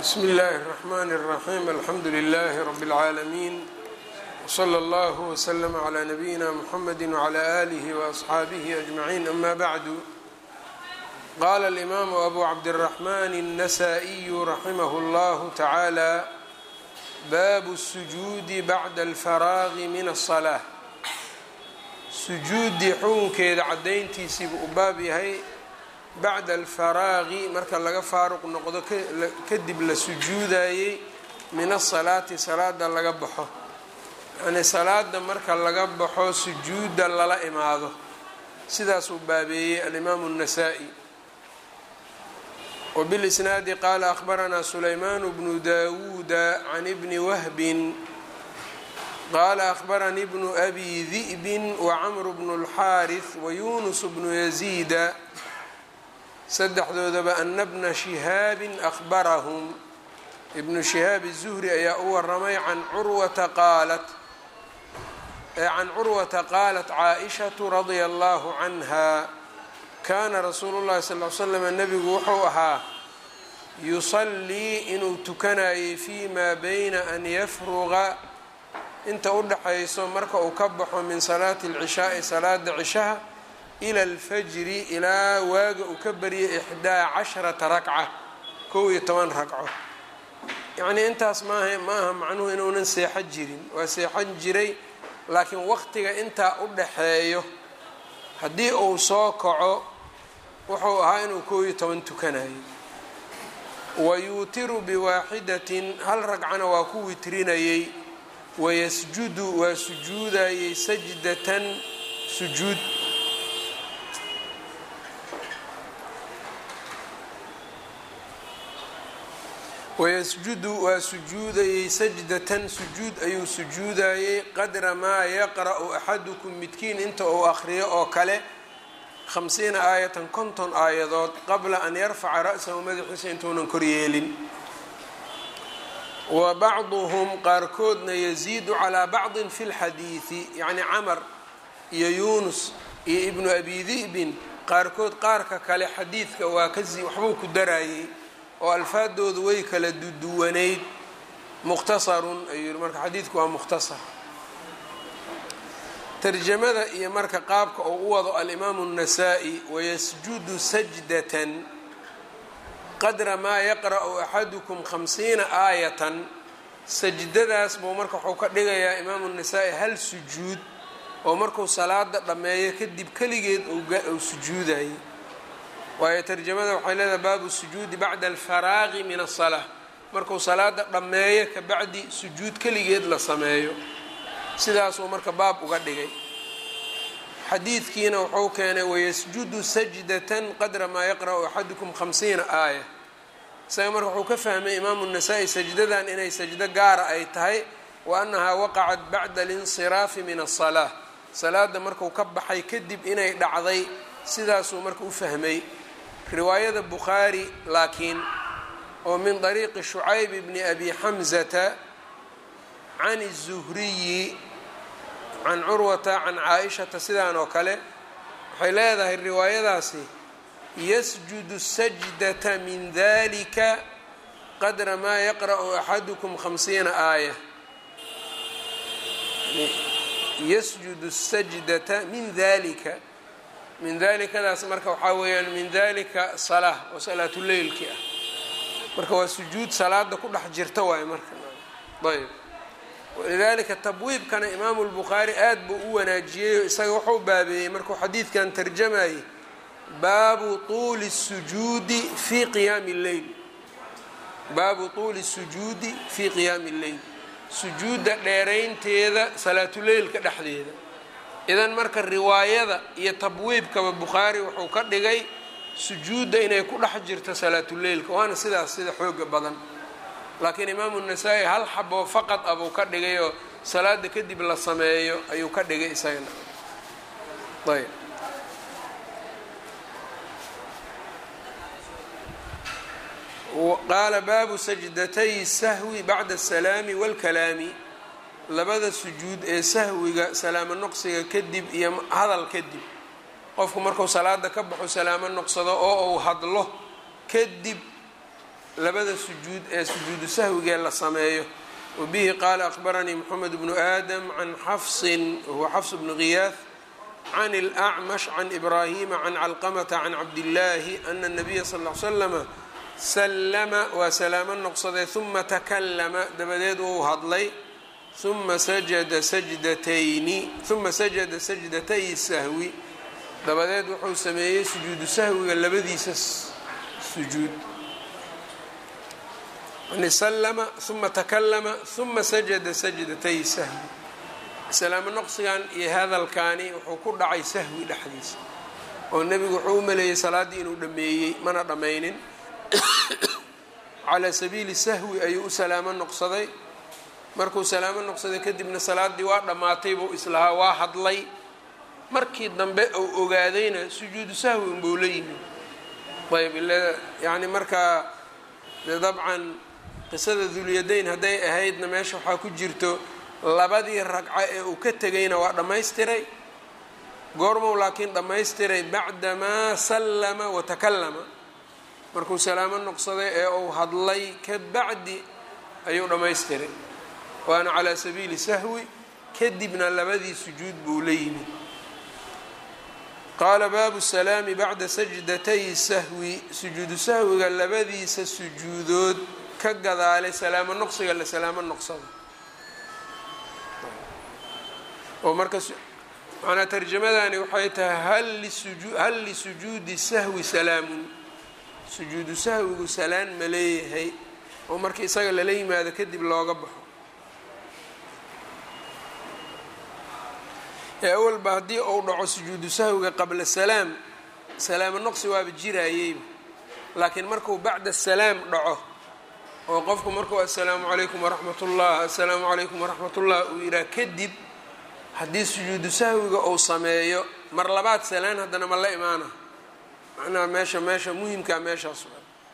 bsmi اllahi الرحmn الرaxيm alxamdu لlh rb العaalمين wslى اllه وslm عlى نabiyina mxamedi وعlى آlih وأصxaabih أجmaعin ama bعdu qala الإmam أbu cabdالرaحman النasائي raximh اllah taعalى bab الsujuudi bعda الfaraغ min الصلاة sujuudii xukunkeeda cadayntiisiibu u baab yahay bacda alfaraaqi marka laga faaruq noqdo kadib la sujuudayey min asalaati salaada laga baxo yacnii salaada marka laga baxo sujuudda lala imaado sidaasuu baabeeyey alimaamu الnasaa-i wbilisnaadi qaala akhbaranaa sulaymaan bnu dawuuda can ibni wahbin qaala akhbaranii bnu abi di'bin wacamru bnu اlxaariث wayunus bnu yaziida saddexdoodaba ana bna shihaabin akhbarahum ibnu shihaab الzuhri ayaa u waramay can curwata qaalat can curwata qaalat caaishatu radia allahu canha kaana rasuulu llahi sal l slam nebigu wuxuu ahaa yusallii inuu tukanayay fi ma bayna an yafruqa inta u dhaxayso marka uu ka baxo min salaati اlcishaai salaada cishaha ila alfajri ilaa waaga uu ka baryay ixdaa casharata ragca kow iyo toban ragco yacnii intaas maaha ma aha macnuhu inuunan seexan jirin waa seexan jiray laakiin waqtiga intaa u dhaxeeyo haddii uu soo kaco wuxuu ahaa inuu kow iyo toban tukanayo wa yuutiru biwaaxidatin hal ragcana waa ku witrinayey wayasjudu waa sujuudayey sajdatan sujuud wayasjudu waa sujuudayey sajdatan sujuud ayuu sujuudayey qadra maa yaqra'u axadukum midkiin inta uu akhriyo oo kale khamsiina aayatan konton aayadood qabla an yarfaca ra'sahu madaxiisa intuunan koryeelin wa bacduhum qaarkoodna yasiidu calaa bacdin fi lxadiidi yacni camar iyo yuunus iyo ibnu abi di'bin qaarkood qaarka kale xadiidka waa kasi waxbuu ku darayey oo alfaadoodu way kala duduwanayd mukhtasarun ayuu yihi marka xadiidku waa mukhtasar tarjamada iyo marka qaabka uu u wado alimaamu الnasaa-i wayasjudu sajdatan qadra maa yaqra'u axadukum khamsiina aayatan sajdadaas buu marka wuxuu ka dhigayaa imaamu الnasaa-i hal sujuud oo markuu salaada dhammeeyo kadib keligeed uu sujuudayay waayo tarjamada waxay leedahay baabu sujuudi bacda alfaraaqi min asalaa markuu salaada dhammeeyo kabacdi sujuud keligeed la sameeyo sidaasuu marka baab uga dhigay xadiidkiina wuxuu keenay wayasjudu sajdatan qadra maa yaqra'u axadukum khamsiina aaya isaga marka wuxuu ka fahmay imaamu nasaa-i sajdadan inay sajdo gaara ay tahay wa annahaa waqacat bacda alinsiraafi min asalaa salaada marku ka baxay kadib inay dhacday sidaasuu marka u fahmay riwaayada bukhaari laakiin oo min طariiqi shucayb bni abi xamzata can الzuhriyi can curwata can caaishata sidaan oo kale waxay leedahay riwaayadaasi yasjudu sajdata min dalika qadra maa yaqra'u axadukum khamsiina aaya yasjudu sajdata min dalika min dalikadaas marka waxaa weeyaan min dalika salaa oo salaatuleylki ah marka waa sujuud salaada ku dhex jirta waayo marka ayb walidalika tabwiibkana imaamu lbukhaari aad buu u wanaajiyey isaga wuxuu baabeeyey markuu xadiidkan tarjamayay baabu tuuli sujuudi fi qiyaami lleyl baabu tuuli sujuudi fii qiyaami lleyl sujuudda dheeraynteeda salaatuleylka dhexdeeda idan marka riwaayada iyo tabwiibkaba bukhaari wuxuu ka dhigay sujuudda inay ku dhex jirto salaatuleylka waana sidaas sida xooga badan laakiin imaamu nasaa-i hal xaboo faqad ah buu ka dhigay oo salaada kadib la sameeyo ayuu ka dhigay isagana ayb qaala baabu sajdatay sahwi bacda asalaami wاlkalaami labada sujuud ee sahwiga salaamo noqsiga kadib iyo hadal kadib qofku marku salaada ka baxo salaamo noqsado oo uu hadlo kadib labada sujuud ee sujuudu sahwigee la sameeyo wabihi qaala akhbaranii moxamed bnu aadam can xafsin wahuwa xafs bnu ghiyaah can اlأcmash can ibraahima can calqamata can cabdillaahi ana الnabiya sal ly slama sallama waa salaamo noqsaday huma takalama dabadeed wuu hadlay uma sajada sajdatayni uma sajada sajdatay sahwi dabadeed wuxuu sameeyey sujuudu sahwiga labadiisa sujuud yani sallama uma takalama uma sajada sajdatay sahwi salaamo noqsigan iyo hadalkaani wuxuu ku dhacay sahwi dhexdiisa oo nebigu wuxuu u maleeyey salaaddii inuu dhammeeyey mana dhammaynin calaa sabiili sahwi ayuu u salaamo noqsaday markuu salaamo noqsaday kadibna salaaddii waa dhammaatay buu islahaa waa hadlay markii dambe uu ogaadayna sujuudu sahwi unbuu la yimid ayb yani markaa de dabcan qisada dulyadayn hadday ahaydna meesha waxaa ku jirto labadii ragco ee uu ka tegayna waa dhammaystiray goormow laakiin dhammaystiray bacdamaa sallama watakallama markuu salaamo noqsaday ee uu hadlay ka bacdi ayuu dhammaystiray waana calaa sabiili sahwi kadibna labadii sujuud buu la yimid qaala baabu salaami bacda sajdatay sahwi sujuudu sahwiga labadiisa sujuudood ka gadaalay salaamo noqsiga la salaamo noqsada oo marka manaa tarjamadani waxay tahay hal lisujuudi sahwi salaamun sujuudu sahwigu salaan ma leeyahay oo marka isaga lala yimaado kadib looga baxo ee awalba haddii uu dhaco sujuudu sahwiga qabla salaam salaamo noqsi waaba jiraayeyba laakiin markuu bacda salaam dhaco oo qofku markuu assalaamu calaykum waraxmat ullah assalaamu calaykum waraxmat ullah uu yidhaha kadib haddii sujuudu sahwiga uu sameeyo mar labaad salaan haddana ma la imaana macnaha meesha meesha muhimkaa meeshaas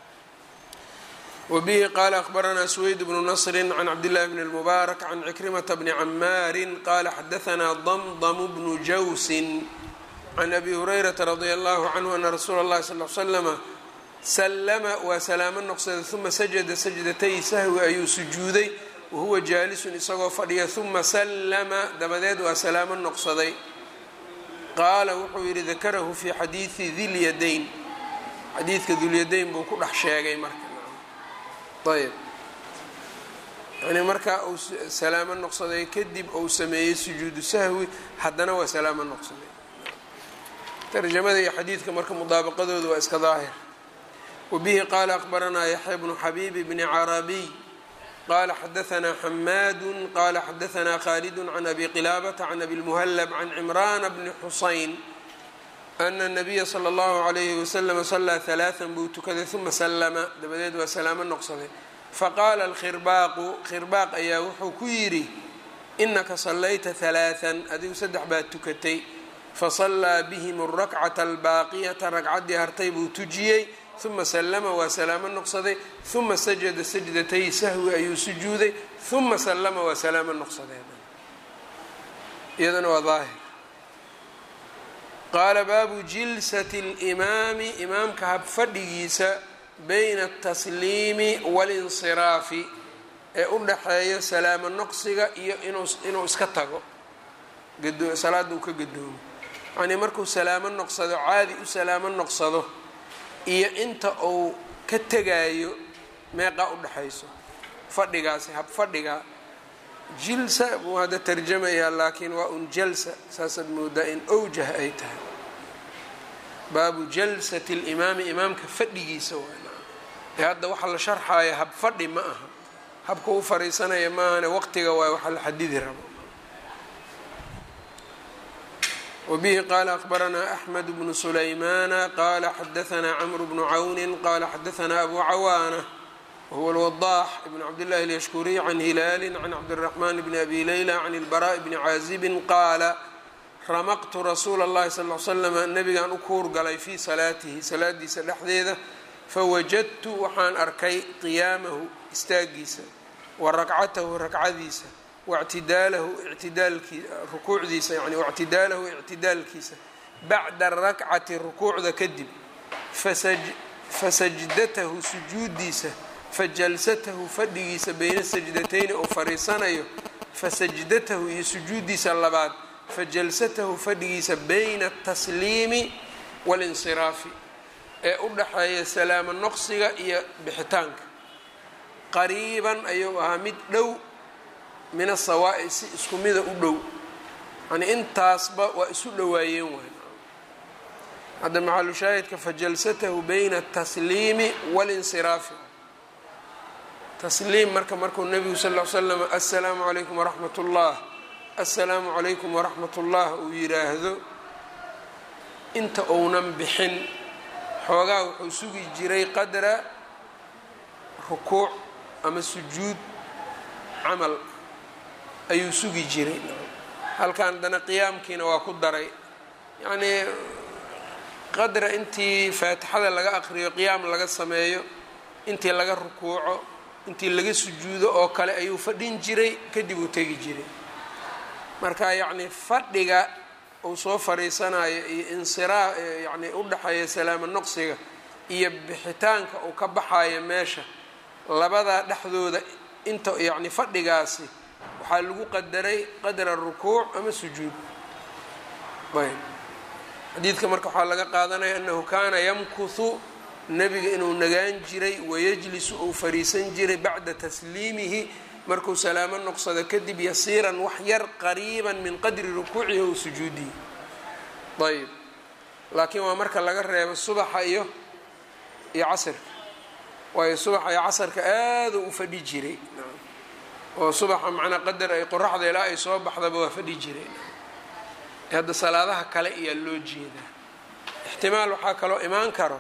wbihi qaala akhbaranaa suweyd bnu nasri can cabdillahi bni اlmubaarak can cikrimata bni camaarin qaala xadahanaa damdamu bnu jawsin can abi hurayrata radia allahu canhu ana rasuula اllahi sal l slama sallama waa salaamo noqsaday uma sajada sajdatay sahwi ayuu sujuuday wahuwa jaalisun isagoo fadhiya uma sallama dabadeed waa salaamo noqsaday qaala wuxuu yidhi dakarahu fi xadiidi dilyadayn xadiidka dulyadayn buu ku dhex sheegay marka ayb yani markaa uu salaamo noqsaday kadib uu sameeyey sujuudu sahwi haddana waa salaamo noqsaday tarjamada iyo xadiidka marka mudaabaqadooda waa iska daahir wabihi qaala akhbaranaa yaxya bnu xabiibi bni carabiy qala xadahanaa xamaadu qala xadahanaa khalidu can abi qilaabata can abi lmuhallab can cimraana bni xusayn ana الnabiya slى اllahu عalayhi waslama salaa ثalaaثa buu tukaday uma salama dabadeed waa salaamo noqsaday faqaala alkhirbaaqu khirbaaq ayaa wuxuu ku yidhi inaka salayta ثalaaثan adigu saddex baad tukatay fasallaa bihim الrakcata albaaqiyata ragcaddii hartay buu tujiyey uma salama waa salaamo noqsaday uma sajada sajdatay sahwi ayuu sujuuday uma salama waa salaamo noqsadeen iyadana waa daahir qaala baabu jilsati اlimaami imaamka habfadhigiisa bayna atasliimi walinsiraafi ee u dhaxeeyo salaamo noqsiga iyo inuu iska tago salaada uu ka gadoomo yacnii markuu salaamo noqsado caadi u salaamo noqsado iyo inta uu ka tegaayo meeqaa u dhexayso fadhigaasi habfadhiga jilsa buu hadda tarjamayaa laakiin waa un jalsa saasaad moodaa in owjah ay tahay baabu jalsati limaami imaamka fadhigiisa waa ee hadda waxaa la sharxaaya hab fadhi ma aha habka u fariisanaya maahane waqtiga waay waxa la xadidi rabo wbihi qala akhbaranaa axmed bnu sulaymana qala xadahanaa cmr bnu cawni qala xadahanaa abu cawaana wahuwa lwadaax ibn cabdillahi alyashkuriy can hilaali can cabdiraxman bni abi leyla can ilbaraaءi bni caazibin qaala ramaqtu rasuula اllahi sal l slama nabigaan u kuur galay fii salaatihi salaadiisa dhexdeeda fawajadtu waxaan arkay qiyaamahu istaagiisa wa rakcatahu rakcadiisa wاctidaalahu ictidaalkii rukuucdiisa yani wاctidaalahu ictidaalkiisa bacda rakcati rukuucda kadib fasajdatahu sujuudiisa fa jalsatahu fadhigiisa bayna sajdatayni uu fariisanayo fa sajdatahu iyo sujuuddiisa labaad fa jalsatahu fadhigiisa bayna atasliimi waalinsiraafi ee u dhaxeeya salaamo noqsiga iyo bixitaanka qariiban ayuu ahaa mid dhow min asawaa'i si isku mida u dhow yani intaasba waa isu dhowaayeen waay hadda maxalu shaahidka fa jalsatahu bayna atasliimi waalinsiraafi tasliim marka markuu nebigu sal ll ly slam assalaamu calaykum waraxmat ullah assalaamu calaykum waraxmat ullah uu yidhaahdo inta uunan bixin xoogaa wuxuu sugi jiray qadra rukuuc ama sujuud camal ayuu sugi jiray halkan haddana qiyaamkiina waa ku daray yacnii qadra intii faatixada laga aqriyo qiyaam laga sameeyo intii laga rukuuco intii laga sujuudo oo kale ayuu fadhin jiray kadib uu tegi jiray marka yacni fadhiga uu soo fadhiisanayo iyo insiraa yacni u dhexeeya salaamo noqsiga iyo bixitaanka uu ka baxayo meesha labadaa dhexdooda inta yacni fadhigaasi waxaa lagu qadaray qadra rukuuc ama sujuud ayb xadiidka marka waxaa laga qaadanaya annahu kaana yamkuhu nebiga inuu nagaan jiray wayajlisu uu fariisan jiray bacda tasliimihi markuu salaamo noqsado kadib yasiiran wax yar qariiban min qadri rukuucihi ou sujuudihi ayb laakiin waa marka laga reebo subaxa iyo iyo casirka waayo subaxa iyo casarka aada u fadhi jiray oo subaxa macnaa qadar ay qoraxda ilaa ay soo baxdaba waa fadhi jiray hadda salaadaha kale ayaa loo jeedaa ixtimaal waxaa kaloo imaan karo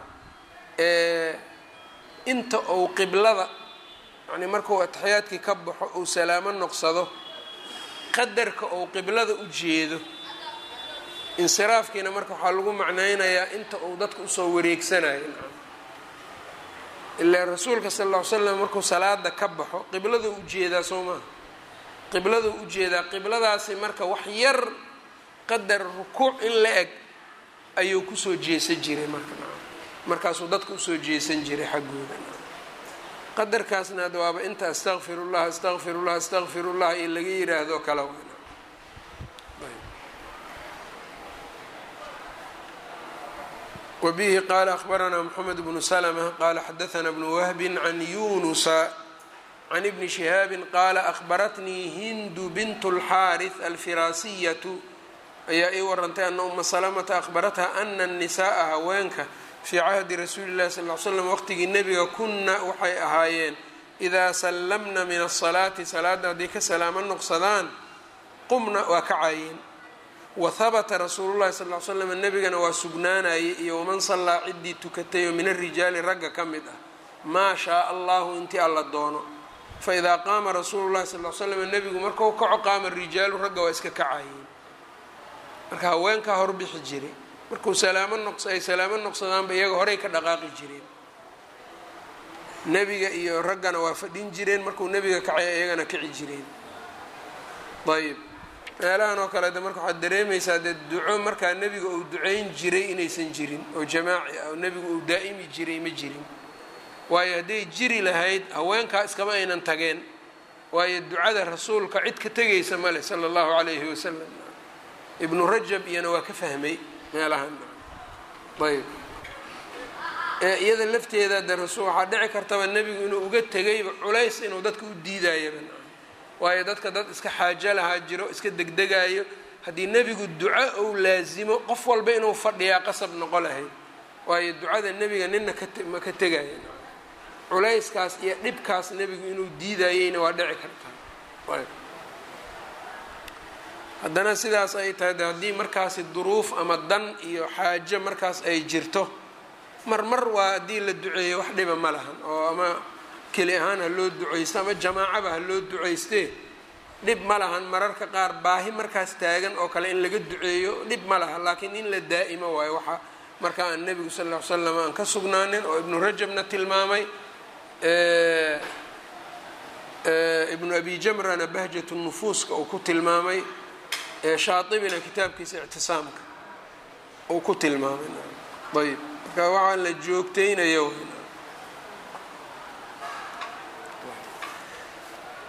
inta uu qiblada yani markuu ataxiyaadkii ka baxo uu salaamo noqsado qadarka uu qiblada u jeedo insiraafkiina marka waxaa lagu macnaynayaa inta uu dadka usoo wareegsanayo ilaa rasuulka sal ll ly slam markuu salaada ka baxo qibladuu ujeedaa soo maha qibladuu ujeedaa qibladaasi marka wax yar qadar rukuuc in la eg ayuu kusoo jeesan jiray marka markaasuu dadka usoo jeesan jiray xaggooda qadarkaasna ad waaba inta astaqfirullah astaqfirullah astaqfirullah in laga yiraahdo kala wbihi qala akhbaranaa mxamed bnu slmة qala xadaثna bnu wahbi can yunusa can ibni shihaabi qaala akhbaratnii hindu bint اlxaariث alfiraasiyatu ayaa ii warantay ana uma salamata akhbaratha ana الnisaءa haweenka fii cahdi rasuuli اllahi sal ly slam waqtigii nebiga kuna waxay ahaayeen idaa sallamna min الsalaati salaada hadday ka salaamo noqsadaan qumna waa kacaayeen wahabata rasuulu llahi sal l slam nebigana waa sugnaanayay iyo waman sallaa ciddii tukatay oo min arijaali ragga ka mid ah maa shaaa allahu intii alla doono faidaa qaama rasuulu llahi sal l slam nebigu markau kaco qaama rijaalu ragga waa iska kacayeen marka haweenkaa horbixi jiray markuu salaamo noqs ay salaamo noqsadaanba iyaga horey ka dhaqaaqi jireen nebiga iyo raggana waa fadhin jireen markuu nebiga kacay iyagana kici jireen ayb meelahan oo kale de marka waxaad dareemaysaa dee duco markaa nebiga uu duceyn jiray inaysan jirin oo jamaaci ah oo nebigu uu daa'imi jiray ma jirin waayo hadday jiri lahayd haweenkaa iskama aynan tageen waayo ducada rasuulka cid ka tegaysa male sala allahu calayhi wasalam ibnu rajab iyana waa ka fahmay meelahan ayb iyada lafteeda de rasul waxaa dhici kartaba nebigu inuu uga tegayba culays inuu dadka u diidayaba waayo dadka dad iska xaajo lahaa jiro iska degdegayo haddii nebigu duco ou laasimo qof walba inuu fadhiyaa qasab noqo lahayd waayo ducada nebiga nina kama ka tegaya culayskaas iyo dhibkaas nebigu inuu diidayeyna waa dhici kartaa haddana sidaas ay tahay de haddii markaasi duruuf ama dan iyo xaajo markaas ay jirto marmar waa haddii la duceeyo wax dhiba ma lahan oo ama keli ahaan ha loo duceysto ama jamaacaba ha loo duceystee dhib ma lahan mararka qaar baahi markaas taagan oo kale in laga duceeyo dhib ma laha laakiin in la daa'imo waayo waxaa marka aan nebigu sal ll ly slam aan ka sugnaanin oo ibnu rajabna tilmaamay ibnu abi jamrana bahjatu nufuuska uu ku tilmaamay shaatibina kitaabkiisa ictisaamka uu ku tilmaamay ayb marka waxaa la joogteynayo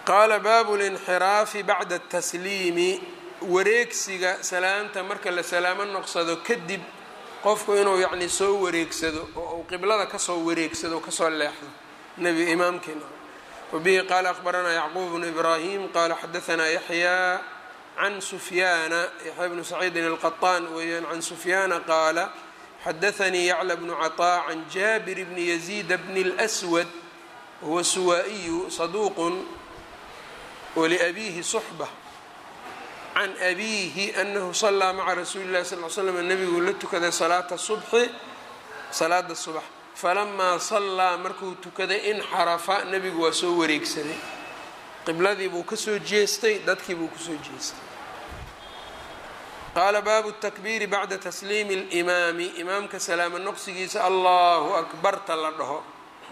qaala baabu linxiraafi bacda atasliimi wareegsiga salaamta marka la salaamo noqsado kadib qofku inuu yacni soo wareegsado oo uu qiblada kasoo wareegsado o kasoo leexdo nebi imaamkeena wabihi qaala akhbaranaa yacquub bnu ibraahim qaala xadaanaa yaxyaa can sufyaana yaxya bnu saciidin alqaطaan weeyaan can sufyaana qaala xadaanii yacla bnu caطaa can jaabir bni yaziida bni اlأswad wahuwa suwaa'iyu saduuqun waliabiihi suxba can abiihi anahu salaa maca rasuuli llahi sal l slam nebiguu la tukaday salaata subxi salaada subax falamaa sallaa markuu tukaday inxarafa nebigu waa soo wareegsaday qibladii buu kasoo jeestay dadkii buu kusoo jeestay qaala baabu takbiiri bacda tasliimi اlimaami imaamka salaamo noqsigiisa allahu akbarta la dhaho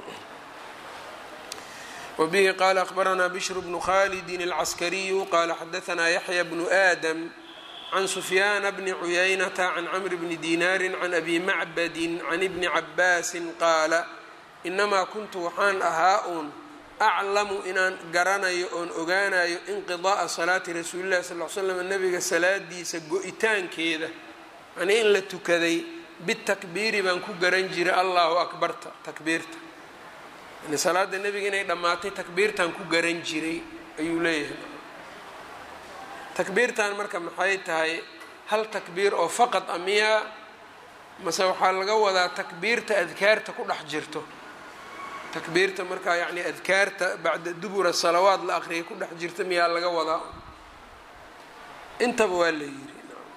wbihi qala akhbaranaa bishru bnu khalidi alcaskariyu qala xadaanaa yaxya bnu aadam can sufyaana bni cuyaynata can camr bni dinaari can abi macbadin can ibni cabaasin qaala inamaa kuntu waxaan ahaa uun aclamu inaan garanayo oon ogaanayo inqida'a salaati rasuulillahi sal l slam nabiga salaadiisa go-itaankeeda yanii in la tukaday bitakbiiri baan ku garan jiray allahu akbarta takbiirta yani salaada nebiga inay dhammaatay takbiirtan ku garan jiray ayuu leeyahay takbiirtan marka maxay tahay hal takbiir oo faqad a miyaa mase waxaa laga wadaa takbiirta adkaarta ku dhex jirto takbiirta markaa yacni adkaarta bacda dubura salawaad la aqriyay ku dhex jirta miyaa laga wadaa intaba waa la yiri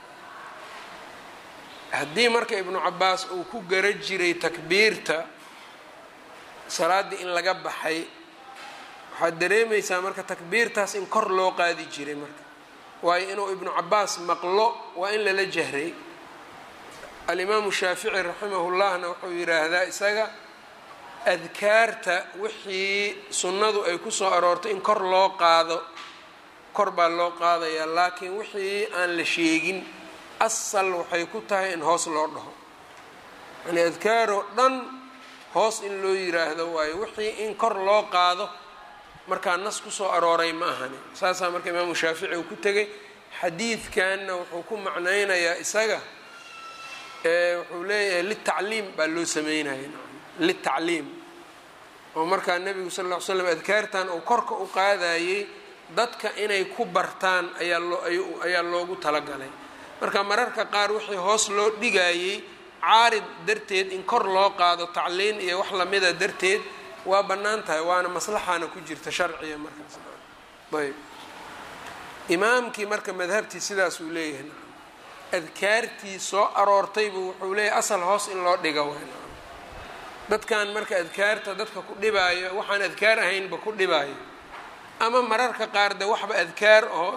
haddii marka ibnu cabaas uu ku gara jiray takbiirta salaaddii in laga baxay waxaad dareemaysaa marka takbiirtaas in kor loo qaadi jiray marka waayo inuu ibnu cabaas maqlo waa in lala jahray alimaamu shaafici raximahullahna wuxuu yidhaahdaa isaga adkaarta wixii sunnadu ay ku soo aroortay in kor loo qaado kor baa loo qaadayaa laakiin wixii aan la sheegin asal waxay ku tahay in hoos loo dhaho yani adkaaroo dhan hoos in loo yiraahdo waayo wixii in kor loo qaado markaa nas kusoo arooray ma ahani saasaa marka imaamu shaafici uu ku tegay xadiidkanna wuxuu ku macnaynayaa isaga wuxuu leeyahay litacliim baa loo sameynaya litacliim oo markaa nebigu sal ll ly slam adkaartan uu korka u qaadayey dadka inay ku bartaan ayaa loo ayaa loogu talagalay marka mararka qaar wixii hoos loo dhigayey caarid darteed in kor loo qaado tacliin iyo wax lamida darteed waa bannaan tahay waana maslaxaana ku jirta sharciga markaas ayb imaamkii marka madhabtii sidaas uu leeyahay adkaartii soo aroortaybu wuxuu leeyahay asal hoos in loo dhiga w dadkan marka adkaarta dadka ku dhibaayo waxaan adkaar ahaynba ku dhibaayo ama mararka qaar de waxba adkaar oo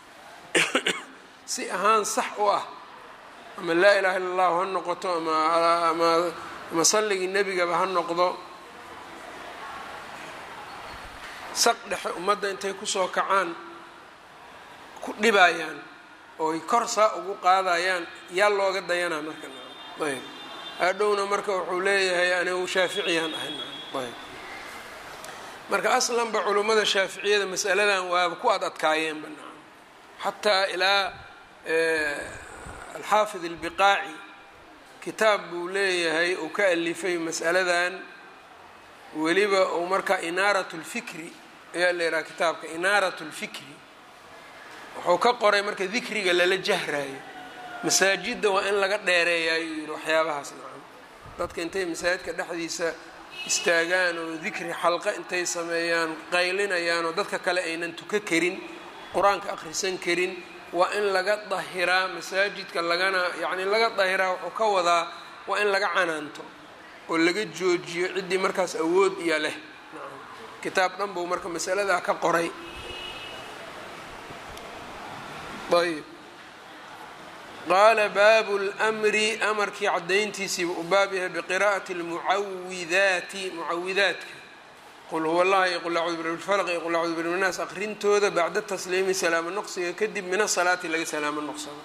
si ahaan sax u ah ama laa ilaha illa allahu ha noqoto ama ama ama salligii nebigaba ha noqdo saq dhexe ummadda intay kusoo kacaan ku dhibayaan ooy kor saa ugu qaadayaan yaa looga dayanaa marka ayb hadhowna marka wuxuu leeyahay anigu shaaficiyaan ahay ayb marka aslanba culummada shaaficiyada masaladan waaba ku ad adkaayeenba xataa ilaa alxaafid albiqaaci kitaab buu leeyahay uu ka alifay masaladan weliba uu markaa inaarat lfikri ayaa la yidhaha kitaabka inaarat lfikri wuxuu ka qoray marka dikriga lala jahraayo masaajidda waa in laga dheereeyaayuu yihi waxyaabahaas nacam dadka intay masaajidka dhexdiisa istaagaan oo dikri xalqa intay sameeyaan qaylinayaan oo dadka kale aynan tuka karin qur-aanka akhrisan karin waa in laga dahiraa masaajidka lagana yacni laga dahiraa wuxuu ka wadaa waa in laga canaanto oo laga joojiyo ciddii markaas awood iyo leh kitaab dhan buu marka masaladaa ka qoray ayb qaala baabu lmri amarkii caddayntiisiiba u baab yahay biqiraa'ati lmucawidaati mucawidaadka qul huwa allah iyo qul acudu birabbi lfalq iyo qul acudu birabbi nnaas akhrintooda bacda tasliimi salaamo noqsiga kadib min asalaati laga salaamo noqsado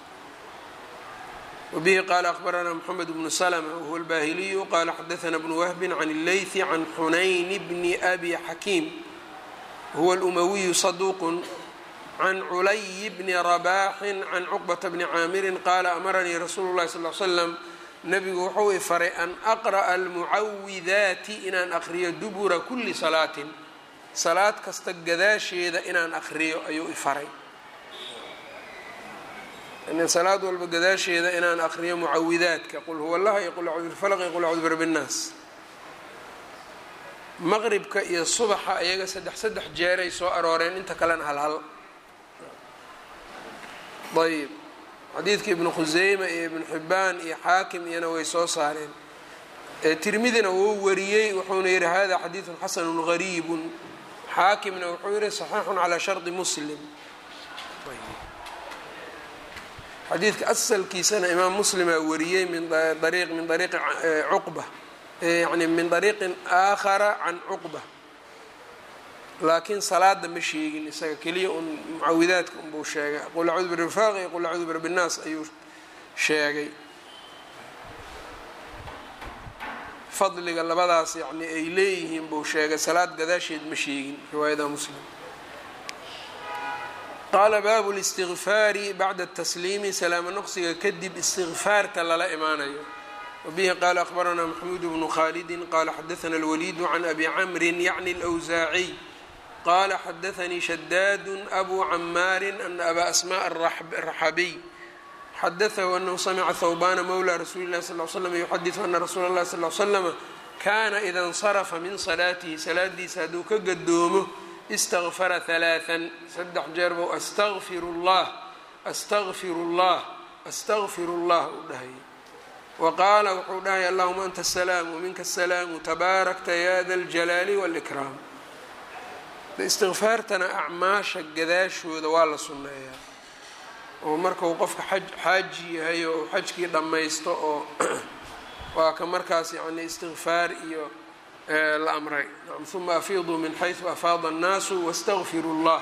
wbihi qala akbaranaa mxamed bnu slma wahuwa albahiliyu qala xadaana bnu wahbi can اlleythi can xunayn bni abi xakiim huwa اlumawiyu saduuq can culay bni rabaaxin can cuqbata bni caamirin qaala amaranii rasuulu llahi sal l slam nabigu wuxuu i faray an aqra'a almucawidaati inaan aqriyo dubura kuli salaatin salaad kasta gadaasheeda inaan aqriyo ayuu i faray salaad walba gadaasheeda inaan aqriyo mucawidaadka qul huwa allah iyo qul acuudu bifalq iyo qul acuudu birabbi nnaas maqribka iyo subaxa iyaga saddex saddex jeeray soo arooreen inta kalena hal hal ayb xadiidka ibnu khuseyma iyo ibnu xibbaan iyo xaakim iyana way soo saareen tirmidina wuu wariyey wuxuuna yihi hada xadiidun xasanu gariibun xaakimna wuxuu yihi saxiixun calaa shardi muslim xadiidka asalkiisana imaam muslimaa wariyey min ariiq min ariiqi cuqba yani min ariiqin aakhara can cuqba laakiin salaada ma sheegin isaga keliya un mucawidaadka unbuu sheegay qul acuudu birifaq iyo qul acuudu birabbi nnaas ayuu sheegay fadliga labadaas yani ay leeyihiin buu sheegay salaad gadaasheed ma sheegin riwaayada muslim qaala baabu listigfaari bacda tasliimi salaamo noqsiga kadib istigfaarta lala imaanayo wabihi qaala akhbaranaa maxmuud bnu khaalidin qaala xadaana alwaliidu can abi camrin yacni alwsaaciy qala xadaanii shadaadu abu camaarin ana abaa asmaء araxabiy xadaahu anahu samica thawbana mawla rasuuli lahi sal slam yuxadiثu ana rasuula اlahi sal slama kana ida اnsarafa min salaatihi salaadiisa hadduu ka gadoomo istagfara ثalaaثan saddex jeer bou astagfir اllah astagfir اllah astagfir اllah u dhahayay wa qaala wuxuu dhahaya allahuma anta الsalaam wminka الsalaamu tabaarakta ya da اljalaali wاlkraam istikfaartana acmaasha gadaashooda waa la sunneeyaa oo markau qofka xaj xaaji yahay oo uu xajkii dhammaysto oo waa ka markaas yacni istikfaar iyo la amray uma afiiduu min xaysu afaada annaasu wastagfiru llah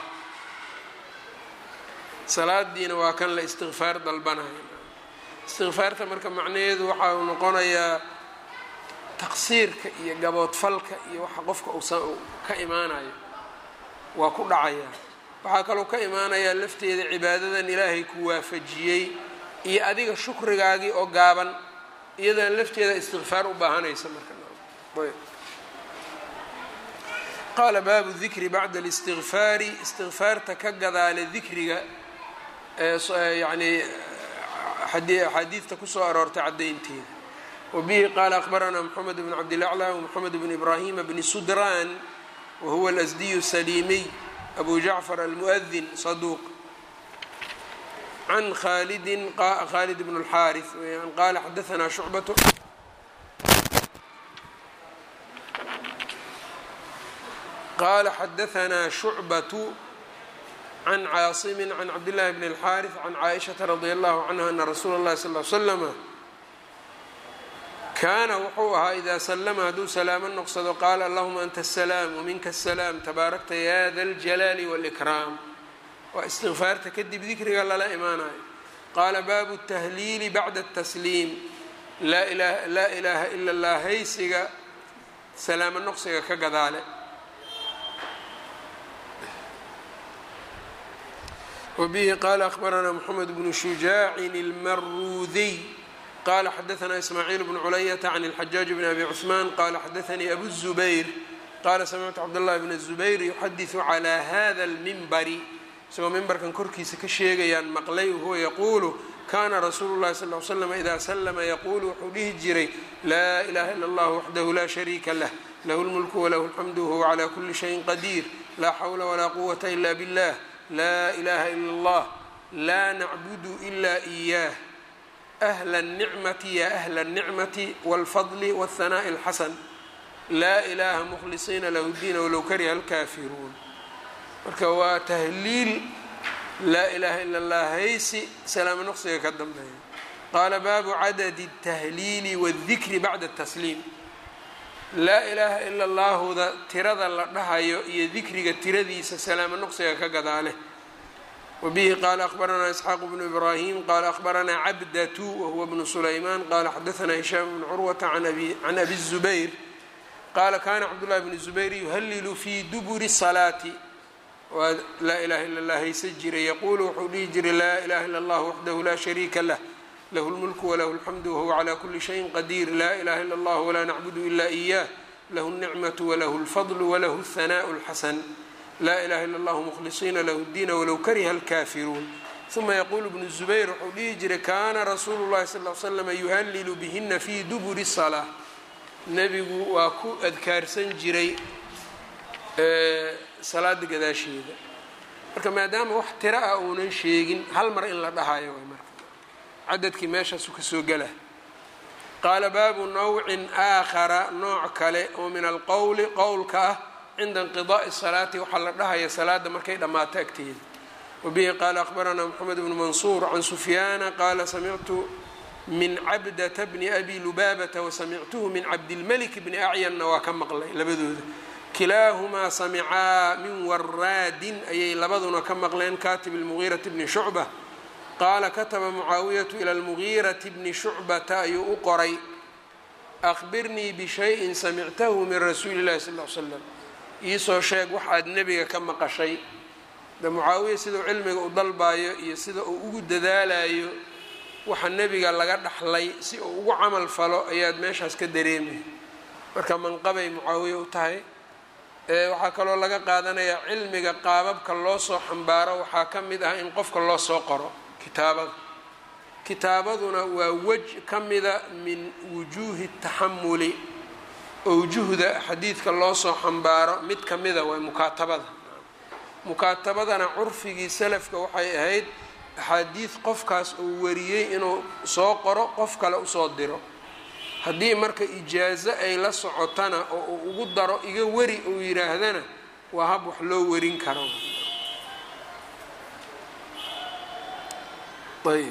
salaadiina waa kan la istikfaar dalbanaya istikfaarta marka macnaheedu waxa uu noqonayaa taqsiirka iyo gaboodfalka iyo waxa qofka uu ka imaanayo waa ku dhacayaa waxaa kaloo ka imaanayaa lafteeda cibaadadan ilaahay ku waafajiyey iyo adiga shukrigaagii oo gaaban iyadan lafteeda istikfaar u baahanaysa marka qaala baabu dikri bacda اlistikfaari istikfaarta ka gadaale dikriga yani axaadiidta kusoo aroortay caddaynteeda wabihi qaala akhbaranaa mxamed bn cabdilaclى wmxamed bn ibrahima bni sudraan whuwa alasdiyu saliimiy abu jacfar almuadin saduuq can khalidin khalid bn اlxaariث weyaan qaala xadaanaa shucbatu qaala xadaanaa shucbatu can caasimi can cabdillahi bn اlxaariث can caaishaةa radi allahu canha ana rasuula اllahi sal l slama kaana wuxuu ahaa idaa salama hadduu salaamo noqsado qaala allahuma anta asalaam waminka asalaam tabaarakta ya da ljalaali wاlkraam waa istikfaarta kadib dikriga lala imaanayo qaala baabu tahliili bacda اtasliim laa ilaaha ila اllah haysiga salaamo noqsiga ka gadaale wabihi qaala akhbaranaa mxamed bnu shujaacin اlmaruudiy qala xadaanaa ismaaciil bnu culayata can اlxajaaج bn abi cثmaan qala xadaanii abu الzubayr qala samictu cabdاllahi bn الzubayr yuxadiثu calى hada اlmimbari isagoo mimbarkan korkiisa ka sheegayaan maqlay huwa yaquulu kana rasuulu اlahi sal ly slam ida slma yaquulu wuxuu dhihi jiray laa ilaha ila اllah waxdahu la shariika lah lahu اlmulku walahu اlxamdu wahuwa clى kuli shayin qadiir laa xawla walaa quwata ila bاllah laa ilaha ila اllah laa nacbudu ila إiyah أهل النicmة ya أهل النicmة والfضل والثناء الxasن laa إlaha مkhlصiina lah الdiin wlow kariha الكاfiruun marka waa tahliil laa ilaha ilا الlah haysi salaamo noqsiga ka dambeeya qaala baabu cadad التahliili والdikri bacda التsliim laa ilaha ilا اllahuda tirada la dhahayo iyo dikriga tiradiisa salaamo noqsiga ka gadaale wbihi qaala akhbaranaa isxaaq bnu ibraahim qaala akhbaranaa cabdatu wahuwa bnu sulaymaan qaala xadaanaa hishaam bnu curwata can abi الzubayr qaala kana cabdullahi bnu zubayr yuhalilu fii duburi salaati waa laa ilaha illa allah haysa jiray yaquulu wuxuu dhihi jiray laa ilaha illa allah waxdahu laa shariika lah lahu lmulku walahu alxamdu wahuwa calaa kuli shayin qadiir laa ilaha illa allah walaa nacbudu ila iyah lahu اlnicmatu walahu اlfadlu walahu اlhanaaءu اlxasan laa ilaha illa allahu mukhlisiina lahu اddiina walow kariha alkaafiruun uma yaquulu bnu zubayr wuxuu dhihi jiray kaana rasuulu llahi sal l slama yuhalilu bihina fii duburi salaa nebigu waa ku adkaarsan jiray salaada gadaasheeda marka maadaama wax tiro ah uunan sheegin hal mar in la dhahayo way marka cadadkii meeshaasu kasoo gela qaala baabu nawcin aakhara nooc kale oo min alqowli qowlka ah cinda inqidaai salaati waxaa la dhahaya salaada markay dhammaato agteeda wabihi qaala akhbaranaa moxamed bnu mansuur can sufyaana qaala samictu min cabdata bni abi lubaabata wasamictuhu min cabdilmalik bni acyanna waa ka maqlay labadooda kilaahumaa samicaa min waraadin ayay labaduna ka maqleen katib lmugiirati bni shucba qaala kataba mucaawiyatu ila lmugiirati bni shucbata ayuu u qoray akhbirnii bishayin samictahu min rasuuli llahi sal l slam iisoo sheeg waxaad nebiga ka maqashay de mucaawiya sidau cilmiga u dalbayo iyo sida uu ugu dadaalayo waxa nebiga laga dhaxlay si uu ugu camal falo ayaad meeshaas ka dareemay marka manqabay mucaawiya u tahay waxaa kaloo laga qaadanayaa cilmiga qaababka loo soo xambaaro waxaa ka mid ah in qofka loo soo qoro kitaabada kitaabaduna waa wej ka mida min wujuuhi taxamuli owjuhda xadiidka loo soo xambaaro mid ka mida waa mukaatabada mukaatabadana curfigii salafka waxay ahayd axaadiid qofkaas uu wariyey inuu soo qoro qof kale usoo diro haddii marka ijaazo ay la socotana oo uu ugu daro iga weri uu yidhaahdana waa hab wax loo warin karo ayb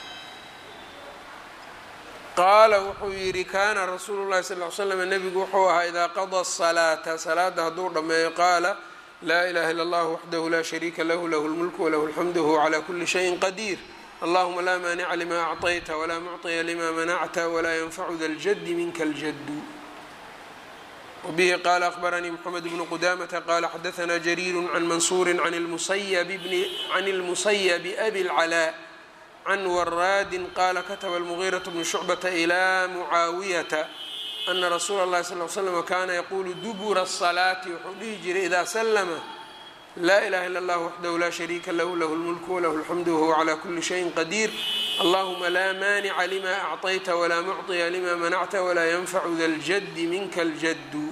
qaala wuxuu yidhi kaana rasuulu llahi sal l slam nebigu wuxuu ahaa idaa qadaa salaata salaada hadduu dhammeeyo qaala laa ilaha illa allah waxdahu laa shariika lahu lahu lmulku walahu alxamdu wahuwa calaa kuli shayin qadiir allahuma laa maanica lima acطayta walaa mucطiya lima manacta walaa yanfacu da ljadi minka ljadu wbihi qala akhbaranii mxamed bnu qudamata qala xadaثna jariiru can mansuuri can اlmusayabi abi اlcalaa can waraadin qala kataba اlmugiiraة bnu shucbata ilى mucaawiyata ana rasuula اllahi sal l slm kana yaqulu dubura الصalaati wuxuu dhihi jiray ida slma laa ilaha illa اllah waxdahu laa shariika lahu lahu اlmulku walahu اlxamdu wahuwa calى kuli shayin qadiir allahuma laa maanica lima acطayta walaa mucطiya lima manacta walaa yanfacu da ljadi minka اljadu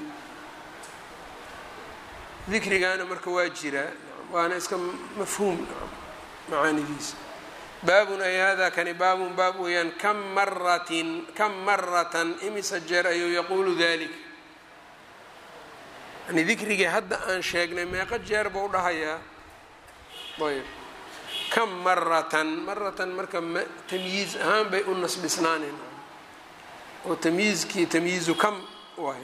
dikrigaana marka waa jiraa waana iska mafhuum macaanidiisa baabun ay hada kani baabun baab weeyaan kam maratin kam maratan imisa jeer ayuu yaquulu dalik yani dikrigii hadda aan sheegnay meeqo jeer buu dhahayaa ayb kam maratan maratan marka tamyiiz ahaan bay u nasbisnaaneen oo tamyiizkii tamyiizu kam waay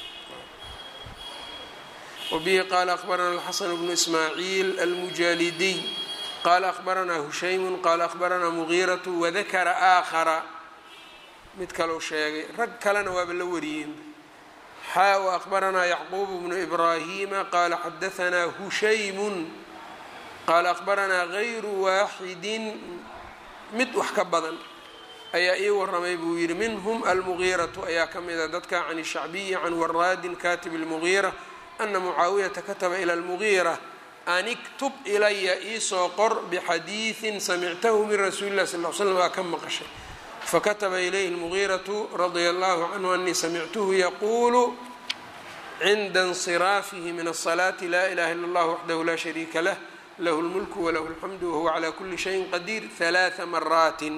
wbihi qaala akhbarana alxasan bnu ismaaciil almujaalidiy qaala akhbaranaa hushaymu qaala akhbaranaa mugiiratu wadakara aakhara mid kalou sheegay rag kalena waaba la wariyeen xaa w akhbaranaa yacquubu bnu ibraahima qaala xadahanaa hushaymun qaala akhbaranaa gayru waaxidin mid wax ka badan ayaa ii waramay buu yidhi minhum almugiiratu ayaa ka mida dadka can shacbiyi can waraadin katib lmugiira ana mucaawiyata kataba ila lmugiira an iktub ilaya iisoo qor bixadiidin samictahu min rasuuli lah sal l slam aa ka maqashay fakataba ilayhi lmugiiratu radia allahu canhu anii samictuhu yaquulu cinda insiraafihi min asalaati laa ilaha illa allah waxdahu laa shariika lah lahu lmulku walahu alxamdu wahuwa calaa kuli shayin qadiir halaaa maraatin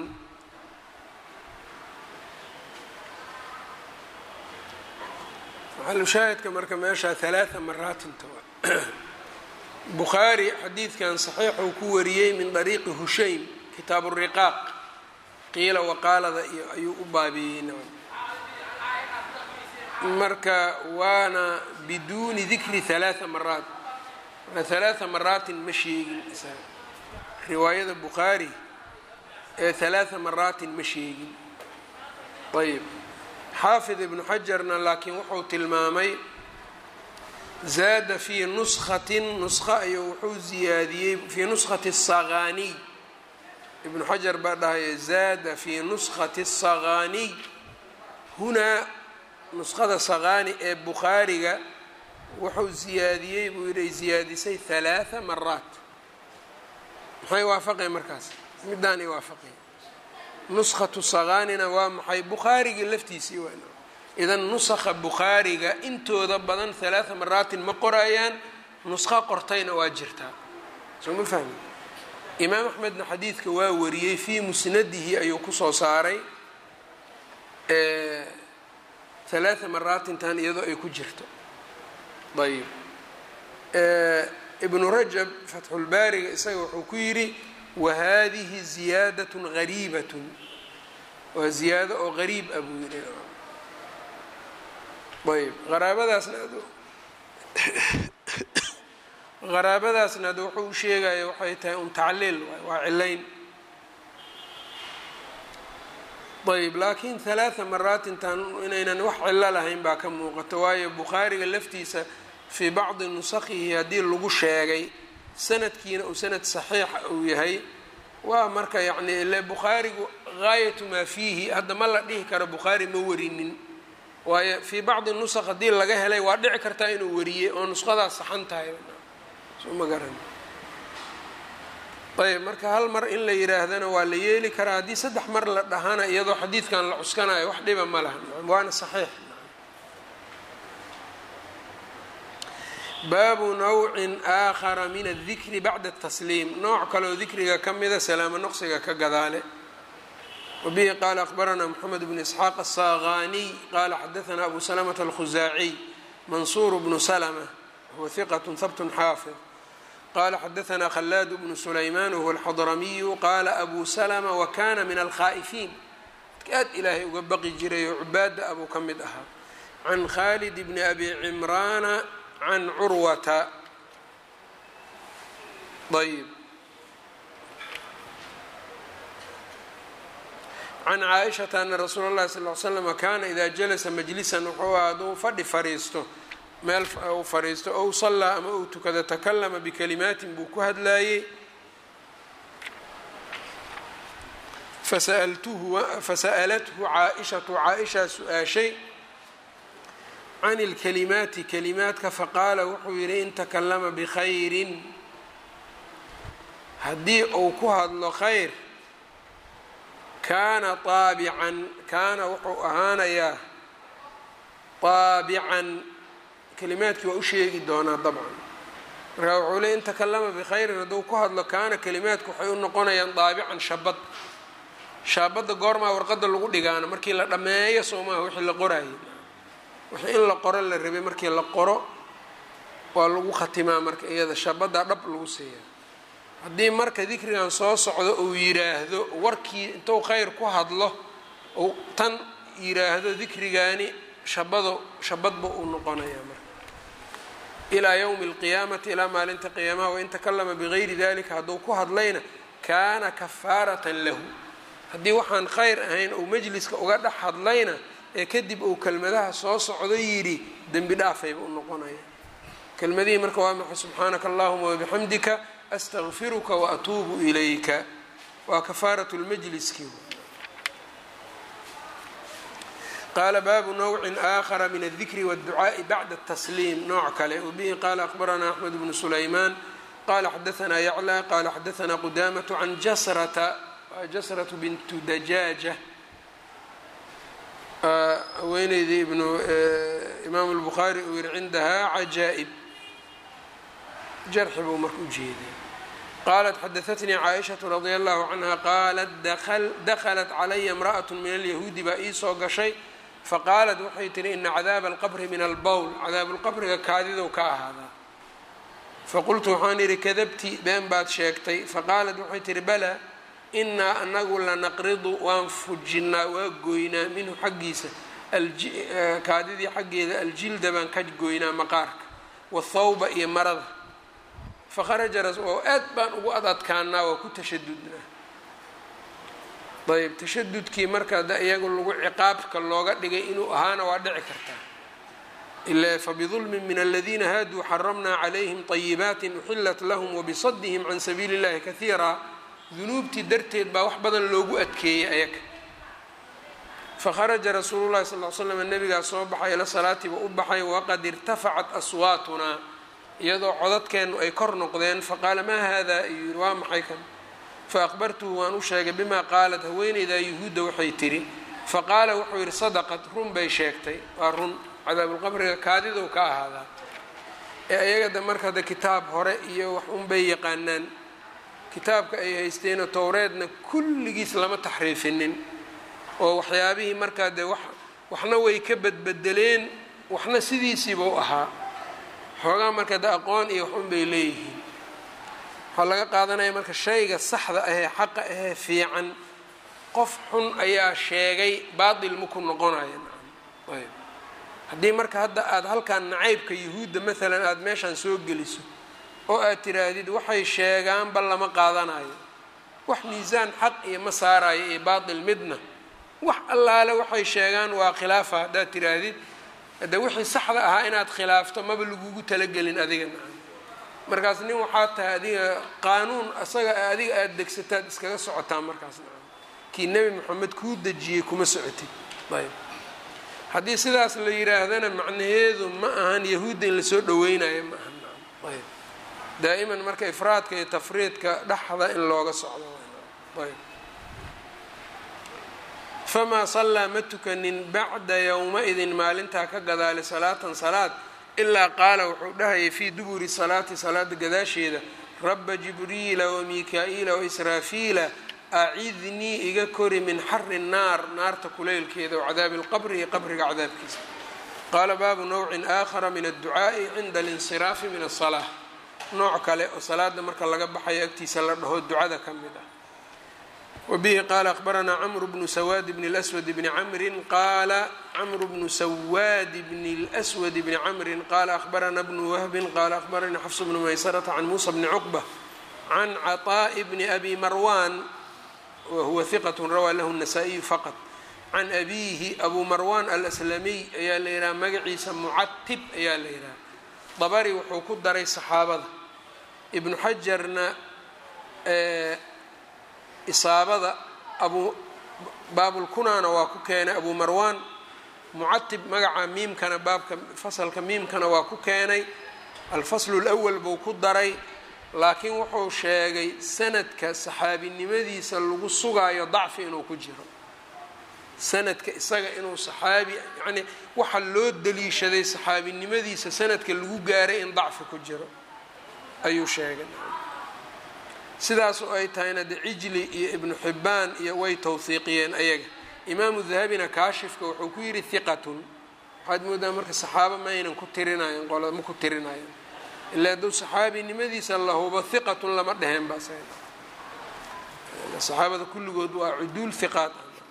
maxalushaahidka marka meeshaa halaaa maraatinta bukhaari xadiidkan saxiixuu ku wariyey min dariiqi hushaym kitaabu riqaaq qiila waqaalada iyo ayuu u baabeeyey nacam marka waana biduuni dikri halaaa maraat marka halaaa maraatin ma sheegin isaga riwaayada bukhaari ee halaaa maraatin ma sheegin ayb xaafid ibnu xajarna laakiin wuxuu tilmaamay zaada fii nuskatin nusko ayuu wuxuu ziyaadiyey fii nuskati saqaniy ibnu xajar baa dhahaya zaada fii nuskati saqaniy hunaa nuskhada saqaani ee bukhaariga wuxuu ziyaadiyey buu yidhi ay ziyaadisay halaatha maraat maxay waafaqeen markaas middaan ay waafaqeen nuskhatu saqaanina waa maxay bukhaarigii laftiisii waa idan nusakha bukhaariga intooda badan halaatha maraatin ma qorayaan nuskho qortayna waa jirtaa soo ma fahmi imaam axmedna xadiidka waa wariyey fii musnadihi ayuu kusoo saaray halaatha maraatintan iyadoo ay ku jirto ayb ibnu rajab fatxulbaariga isaga wuxuu ku yidhi wahadihi ziyaadatun gariibatun waa ziyaado oo gariib ah buu yidhi ayb qaraabadaasna qaraabadaasna ad wuxuu u sheegaya waxay tahay un tacliil waa cilayn ayb laakiin halaatha maraatintan inaynan wax cilo lahayn baa ka muuqato waayo bukhaariga laftiisa fii bacdi nusakhihi haddii lagu sheegay sanadkiina uu sanad saxiixa uu yahay waa marka yacni ile bukhaarigu gaayatu maa fiihi hadda ma la dhihi karo bukhaari ma warinin waayo fii bacdi nusakh haddii laga helay waa dhici kartaa inuu wariyey oo nuskhadaas saxan tahay soo ma garan ayb marka hal mar in la yidhaahdana waa la yeeli karaa haddii saddex mar la dhahana iyadoo xadiidkan la cuskanayo wax dhiba ma laha waana saxiix baabu nawcin aakhara min adikri bacda atasliim nooc kaleoo dikriga ka mida salaamo noqsiga ka gadaale wabihi qaala akhbaranaa moxamed bnu isxaaq asaqaniy qaala xadaanaa abu salamata alkhusaaciy mansuur bnu salma huwa hiqat habtun xaafid qala xadaanaa khalaad bnu sulayman wahuwa alxadramiyu qaala abu salma wakana min alkhaa'ifiin dadka aad ilaahay uga baqi jiray oo cubaada abuu ka mid ahaa can khalid bni abi cimraana can curwata ayb can caaishata ana rasuula اllahi sal l slama kaana ida jalasa majlisan wuxuu aha hadduu fadhi fariisto meel uu fariisto ow sallaa ama uu tukado takalama bikalimaatin buu ku hadlaayey fasa'alathu caaishatu caaishaa su-aashay can ilkalimaati kalimaadka faqaala wuxuu yidhi in takalama bikhayrin haddii uu ku hadlo khayr kaana aabican kaana wuxuu ahaanayaa aabican kalimaadkii waa u sheegi doonaa dabcan markaa wuxuu leey in takalama bikhayrin hadduu ku hadlo kaana kalimaadku waxay u noqonayaan daabican shabad shaabadda goormaa warqadda lagu dhigaana markii la dhammeeyo soomaha wixii la qorayay wixii in la qoro la rabay markii la qoro waa lagu khatimaa marka iyada shabaddaa dhab lagu siiyaa haddii marka dikrigan soo socdo uu yiraahdo warkii intuu khayr ku hadlo uu tan yiraahdo dikrigaani shabado shabadba uu noqonayaa marka ilaa yowmi alqiyaamati ilaa maalinta qiyaamaha wain takalama bigayri dalika hadduu ku hadlayna kaana kafaaratan lahu haddii waxaan khayr ahayn uu majliska uga dhex hadlayna ee kadib uu kelmadaha soo socdo yidhi dembi dhaafayba u noqonaya kelmadihii marka waa maxay subxaanaka allahuma wabixamdika astaqfiruka waatuubu ilayka waa kafaaratu lmajliski qaala baabu nawcin aakhara min aldikri wاdducaaءi bacda الtasliim nooc kale wabihi qaala akbaranaa axmed bnu sulaymaan qala xadaanaa yaclى qala xadaanaa qudamaة can jasrata jasratu bintu dajaaja haweeneydii ibnu imaamu lbukhaari uu yihi cindahaa cajaa'ib jarxi buu marka u jeeday qaalat xadaatnii caaishatu radia allahu canha qaalat dakhalat calaya imra'at min alyahuudi baa ii soo gashay faqaalat waxay tihi ina cadaaba alqabri min albowl cadaabulqabriga kaadidow ka ahaadaa faqultu waxaan idhi kadabti been baad sheegtay faqaalat waxay tihi bala inaa anagu lanaqridu waan fujinnaa waa goynaa minhu xaggiisa kaadidii xaggeeda aljilda baan ka goynaa maqaarka wathawba iyo marada fakharaja oo aad baan ugu ad adkaanaa waa ku tashadudnaa ayb tashadudkii marka da iyagu lagu ciqaabka looga dhigay inuu ahaana waa dhici kartaa fabidulmin min aladiina haaduu xaramnaa calayhim طayibaati uxilat lahm wabisadihim can sabiili اllahi kahiira dunuubtii darteed baa wax badan loogu adkeeyey ayaga fakharaja rasuulu llahi sal l slam nabigaa soo baxay ila salaatiiba u baxay waqad irtafacat aswaatunaa iyadoo codadkeennu ay kor noqdeen faqaala maa hada ayuu yihi waa maxay kan faaqbartuhu waan u sheegay bimaa qaalat haweeneydaa yuhuudda waxay tidhi faqaala wuxuu yidhi sadaqat run bay sheegtay waa run cadaabulqabriga kaadidow ka ahaadaa ee ayagada marka de kitaab hore iyo wax unbay yaqaanaan kitaabka ay haysteenoo towreedna kulligiis lama taxriifinin oo waxyaabihii markaa dee wax waxna way ka badbedeleen waxna sidiisiiba u ahaa xoogaa marka de aqoon iyo wax unbay leeyihiin waxaa laga qaadanaya marka shayga saxda ahee xaqa ahee fiican qof xun ayaa sheegay baatil maku noqonaya ayb haddii marka hadda aada halkan nacaybka yuhuudda maalan aada meeshaan soo geliso oo aad tiraahdid waxay sheegaanba lama qaadanayo wax miisaan xaq iyo ma saarayo iyo baatil midna wax allaale waxay sheegaan waa khilaafa haddaad tiraahdid hadde wixii saxda ahaa inaad khilaafto maba lagugu talagelin adiga nacan markaas nin waxaa tahay adiga qaanuun asaga adiga aada degsataad iskaga socotaa markaas nacan kii nebi moxamed kuu dejiyey kuma socotid ayb haddii sidaas la yidhaahdana macnaheedu ma ahan yahuudda in lasoo dhaweynayo ma ahan ayb daa'iman marka ifraadka iyo tafriidka dhexda in looga socdo ayb famaa sallaa ma tukanin bacda yowma-idin maalintaa ka gadaali salaatan salaad ilaa qaala wuxuu dhahayay fii duburi salaati salaada gadaasheeda rabba jibriila wamika-iila waisraafiila acidnii iga kori min xari naar naarta kuleylkeeda wacadaabi lqabri iyo qabriga cadaabkiisa qaala baabu nawcin aakhara min adducaa'i cinda alinsiraafi min asalaa nooc kale oo salaada marka laga baxayo agtiisa la dhaho ducada ka mid ah wabihi qaala akhbaranaa camru bnu sawaad bni lswad bni camrin qaala camru bnu sawaad bni lswad bni camrin qaala akhbarana bnu wahbin qaala akhbaranii xafs bnu maysarata can muusa bni cuqba can caطaa'i bni abi marwan wahuwa hiqat rawaa lahu الnasaa-iyu faqط can abiihi abu marwan alslamiy ayaa la yidhaha magaciisa mucatib ayaa la yidhaha dabari wuxuu ku daray saxaabada ibnu xajarna isaabada abu baabulkunaana waa ku keenay abu marwan mucatib magaca miimkana baabka fasalka miimkana waa ku keenay alfaslu اlأwal buu ku daray laakiin wuxuu sheegay sanadka saxaabinimadiisa lagu sugaayo dacfi inuu ku jiro sanadka isaga inuu saxaabi yacnii waxa loo daliishaday saxaabinimadiisa sanadka lagu gaaray in dacfi ku jiro ayuu sheegay sidaasu ay tahayna de cijli iyo ibnu xibbaan iyo way tawhiiqiyeen ayaga imaamu dahabina kaashifka wuxuu ku yidhi hiqatun waxaad moodaa marka saxaabo ma aynan ku tirinayan qola ma ku tirinayan ilaa hadduu saxaabinimadiisa la hubo hiqatun lama dheheen ba saxaabada kulligood waa cuduul hiqaad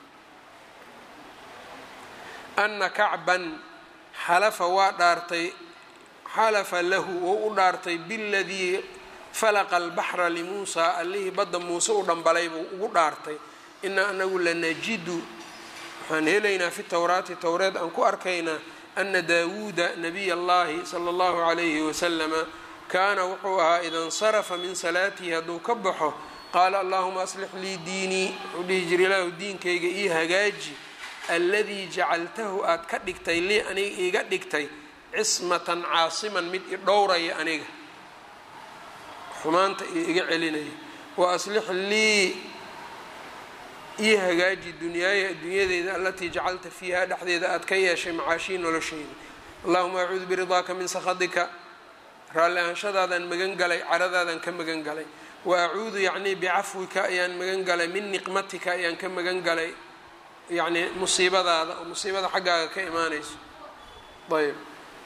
ana kacban xalafa waa dhaartay xalafa lahu oo u dhaartay biladii falaqa albaxra limuusaa allihii badda muuse u dhambalay buu ugu dhaartay inaa anagu lanajidu waxaan helaynaa fi towraati towreed aan ku arkaynaa ana daawuuda nabiy allahi sala allahu calayhi wasalama kaana wuxuu ahaa ida insarafa min salaatihi hadduu ka baxo qaala allahuma aslix lii diinii wuxuu dhihi jira ilaahu diinkayga ii hagaaji alladii jacaltahu aad ka dhigtay lii aniga iiga dhigtay cismatan caasiman mid i dhowraya aniga xumaanta iyo iga celinaya wa aslix lii ii hagaaji dunyaaya adduunyadeyda alatii jacalta fiiha dhexdeeda aad ka yeeshay macaashii nolosheyda allahuma acuudu biridaaka min sakhatika raalli ahanshadaadaan magan galay caradaadaan ka magan galay wa acuudu yacnii bicafwika ayaan magan galay min niqmatika ayaan ka magan galay yacnii musiibadaada oo musiibada xaggaaga ka imaanayso ayb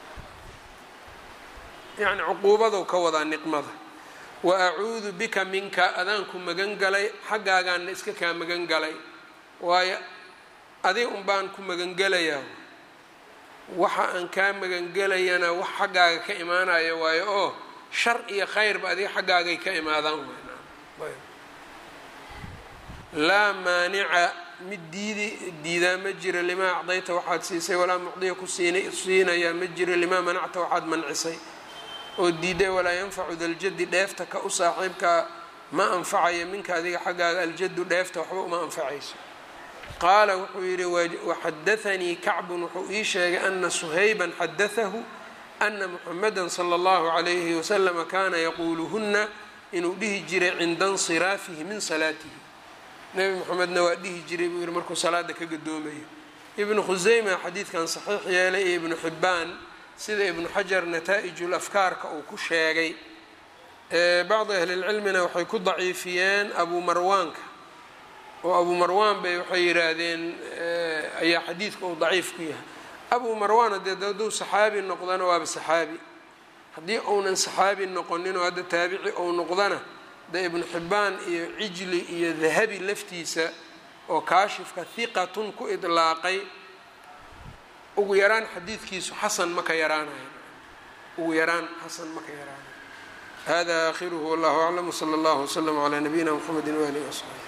yacni cuquubadou ka wadaa niqmada wa acuudu bika minka adaanku magan galay xaggaagaanna iska kaa magan galay waayo adi un baan ku magangelayaa waxa aan kaa magangelayana wax xaggaaga ka imaanaya waayo oo shar iyo khayrba adiga xaggaagay ka imaadaan laa maanica mid diidi diidaa ma jiro limaa acdayta waxaad siisay walaa mucdiya ku siinayaa ma jiro limaa manacta waxaad mancisay oo diiday walaa yanfacu daljadi dheefta ka u saaxiibkaa ma anfacayo minka adiga xaggaaga aljadu dheefta waxba uma anfacayso qaala wuxuu yidhi waxadaanii kacbun wuxuu ii sheegay ana suhayban xadaahu ana muxamada sala allahu calayhi wasalama kaana yaquuluhuna inuu dhihi jiray cinda insiraafihi min salaatihi nebi moxamedna waa dhihi jiray buu yihi markuu salaada ka gadoomayo ibnu khuseyma xadiidkan saxiix yeelay iyo ibnu xibbaan sida ibnu xajar nataa-ijul afkaarka uu ku sheegay bacdi ahlilcilmina waxay ku daciifiyeen abuu marwaanka oo abuu marwaan bay waxay yidhaahdeen ayaa xadiidka uu daciif ku yahay abuu marwaan haddee hadduu saxaabi noqdana waaba saxaabi haddii uunan saxaabi noqonin oo hadda taabici ou noqdana de ibnu xibbaan iyo cijli iyo dahabi laftiisa oo kaashifka hiqatun ku idlaaqay ugu yaraan xadiidkiisu xasan ma ka yaraanayo ugu yaraan xasan ma ka yaraanayo hada aakhiruhu wallahu aclam wsala allahu wslama calaa nabiyina mxamedi waalihi wasaxbi